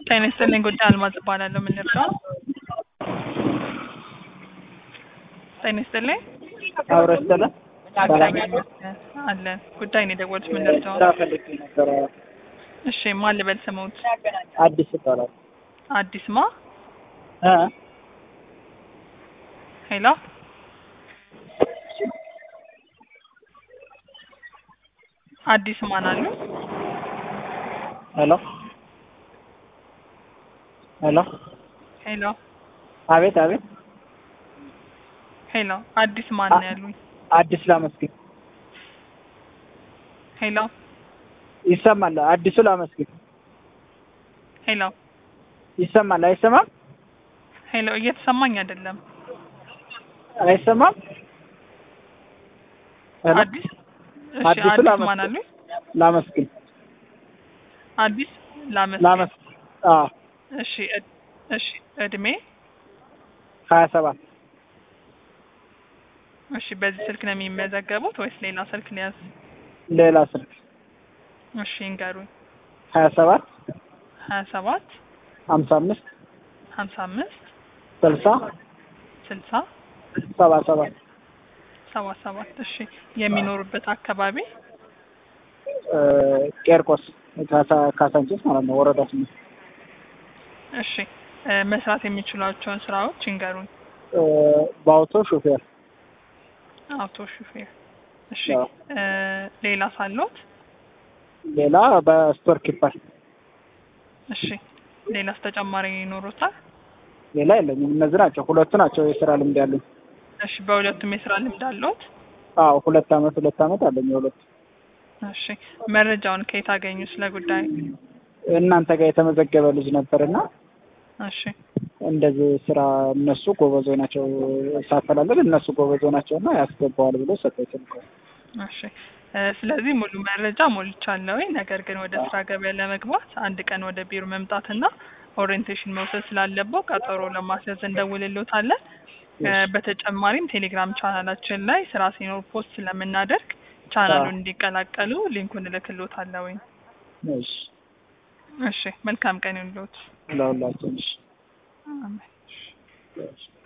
ጤና ይስጥልኝ ጉዳይ አልማዝ እባላለሁ። ምን ልርዳው? ጤና ይስጥልኝ አብረሽ ተለ ሰላም አለን። ጉዳይ ነው የደወሉት። ምን ልርዳው? ስራ ፈልጌ ነበረ። እሺ ማን ልበል ስሙት? አዲስ ይባላል። አዲስ ማ እ ሄሎ አዲስ ማን አሉ? ሄሎ ሄሎ ሄሎ አቤት አቤት ሄሎ አዲስ ማን ነው ያሉኝ? አዲስ ላመስግን ሄሎ ይሰማል። አዲሱ ላመስግን ሄሎ ይሰማል። አይሰማም? ሄሎ እየተሰማኝ አይደለም። አይሰማም? ሄሎ አዲስ እሺ አዲሱ አዲስ ላመስግን። ማን አሉኝ? ላመስግን አዲስ ላመስ ላመስግን አዎ እሺ እድ- እሺ እድሜ ሀያ ሰባት እሺ በዚህ ስልክ ነው የሚመዘገቡት ወይስ ሌላ ስልክ ሊያዝ? ሌላ ስልክ እሺ እንገሩኝ። ሀያ ሰባት ሀያ ሰባት ሀምሳ አምስት ሀምሳ አምስት ስልሳ ስልሳ ሰባ ሰባት ሰባ ሰባት እሺ የሚኖሩበት አካባቢ እ ቄርቆስ ካሳ- ካሳንቺስ ማለት ነው። ወረዳ ስምንት እሺ እ መስራት የሚችሏቸውን ስራዎች ይንገሩኝ። እ በአውቶ ሹፌር አውቶ ሹፌር እሺ አዎ። እ ሌላ ሳሎት ሌላ በስቶር ኪፐር እሺ ሌላስ ተጨማሪ ይኖሩታል? ሌላ የለኝም። እነዚህ ናቸው ሁለቱ ናቸው የስራ ልምድ ያለኝ። እሺ በሁለቱም የስራ ልምድ አለዎት? አዎ ሁለት አመት ሁለት አመት አለኝ የሁለቱ። እሺ መረጃውን ከየት አገኙ ስለ ጉዳይ? እናንተ ጋር የተመዘገበ ልጅ ነበርና እሺ እንደዚህ ስራ እነሱ ጎበዞች ናቸው ሳፈላለግ እነሱ ጎበዞች ናቸው እና ያስገባዋል ብሎ ሰጠኝ ስልክ። እሺ እ ስለዚህ ሙሉ መረጃ ሞልቻለሁ። ነገር ግን ወደ ስራ ገበያ ለመግባት አንድ ቀን ወደ ቢሮ መምጣትና ኦሪየንቴሽን መውሰድ ስላለበው ቀጠሮ ለማስያዝ እንደውልሎታለን። እ በተጨማሪም ቴሌግራም ቻናላችን ላይ ስራ ሲኖር ፖስት ስለምናደርግ ቻናሉን እንዲቀላቀሉ ሊንኩን እልክሎታለሁ። እሺ እሺ መልካም ቀን ይሁንልዎት። ለሁላችን እሺ አሜን። እሺ